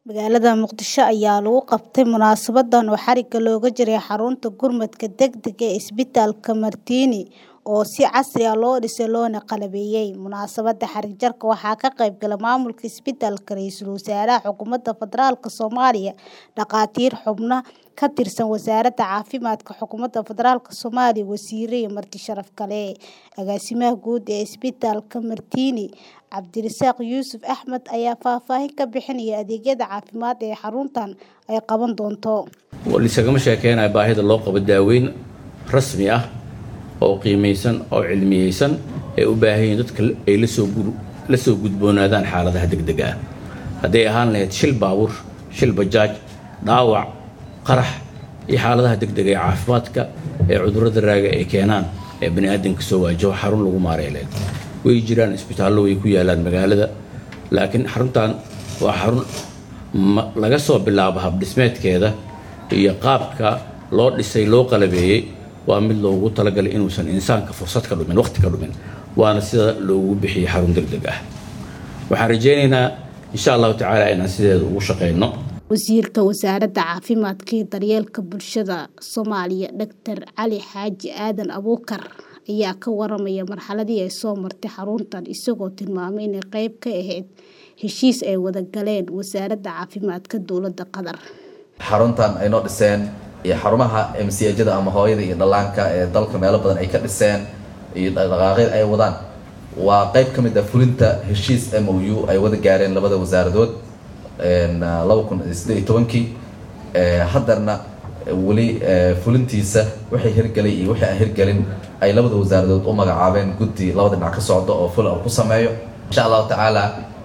Magaalada Muqdisho ayaa lagu qabtay munaasabadan oo xarigga looga jaray xarunta gurmadka degdega ah ee isbitaalka Martini oo si casri ah loo dhisay loona qalabeeyay. Munaasabadda xarig jarka waxaa ka qayb galay maamulka isbitaalka, ra'iisul wasaaraha Xukuumadda Federaalka Soomaaliya, dhakhaatiir, xubno ka tirsan Wasaaradda Caafimaadka Xukuumadda Federaalka Soomaaliya, wasiirro iyo marti sharaf kale. Agaasimaha guud ee isbitaalka Martini, Cabdirasaaq Yuusuf Axmed ayaa faahfaahin ka bixinaya adeegyada caafimaad ee xaruntan ay qaban doonto. Lisagama sheekeynayo baahida loo qabo daaweyn rasmi ah oo qiimeysan oo cilmiyeysan ay u baahan yihiin dadka ay la soo gudboonaadaan xaaladaha degdega ah hadday ahaan lahayd shil baabuur shil bajaaj dhaawac qarax iyo xaaladaha degdega ee caafimaadka ee cudurrada raaga ay keenaan ee bani aadamka soo waajaho xarun lagu maareyn lahayd way jiraan isbitaallo way ku yaalaan magaalada laakiin xaruntan waa xarun laga soo bilaabo habdhismeedkeeda iyo qaabka loo dhisay loo qalabeeyey waa mid loogu talagalay inuusan insaanka fursad ka dhumin waqti ka dhumin waana sida loogu bixiyey xarun degdeg ah waxaan rajaynaynaa insha allahu tacaala inaan sideeda ugu shaqeyno wasiirka wasaaradda caafimaadka iyo daryeelka bulshada soomaaliya doctor cali xaaji aadan abuukar ayaa ka waramaya marxaladii ay soo martay xaruntan isagoo tilmaamay inay qayb ka ahayd heshiis ay wada galeen wasaaradda caafimaadka dowladda qatar xaruntan ay noo dhiseen iyo xarumaha mcjada ama hooyada iyo dhallaanka ee dalka meelo badan ay ka dhiseen iyo dhaqaaqyad ay wadaan waa qayb ka mid ah fulinta heshiis m o u ay wada gaareen labada wasaaradood laba kun sideed iyo tobankii haddarna weli fulintiisa wixii hirgelay iyo wixii aan hirgelin ay labada wasaaradood u magacaabeen guddi labada dhinac ka socda oo ful ku sameeyo insha allahu tacaala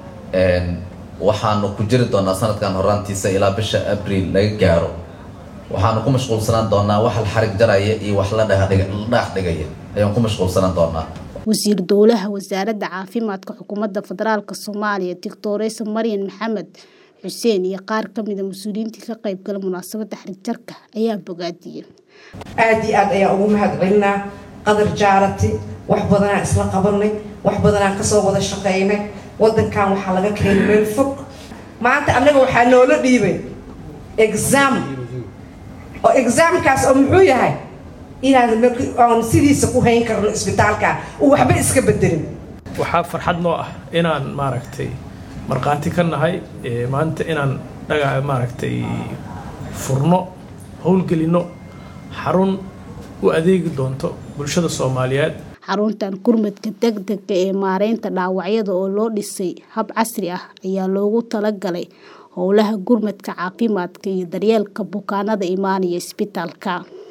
waxaanu ku jiri doonaa sanadkan horaantiisa ilaa bisha abriil laga gaaro waxaanu ku mashquulsanaan doonaa wax la xarig jaraya iyo wax la dhaax dhigaya ayaan ku mashquulsanaan doonaa wasiir dowlaha wasaaradda caafimaadka xukuumadda federaalka soomaaliya doctoresa maryan maxamed xuseen iyo qaar ka mida mas-uuliyiintii ka qayb gala munaasabadda xarig jarka ayaa bogaadiyey aada iyo aad ayaan ugu mahad celinaa qadar jaarati wax badanaan isla qabanay wax badanaan kasoo wada shaqeynay wadankan waxaa laga keenay meel fog maanta annaga waxaa noola dhiibay exam oo exaamkaas oo muxuu yahay inaan aan sidiisa ku hayn karno isbitaalka uu waxba iska bedelin waxaa farxad noo ah inaan maaragtay markhaati ka nahay maanta inaan dhaga maaragtay furno howlgelinno xarun u adeegi doonto bulshada soomaaliyeed xaruntan gurmadka degdega ee maareynta dhaawacyada oo loo dhisay hab casri ah ayaa loogu talagalay howlaha gurmadka caafimaadka iyo daryeelka bukaanada imaanaya isbitaalka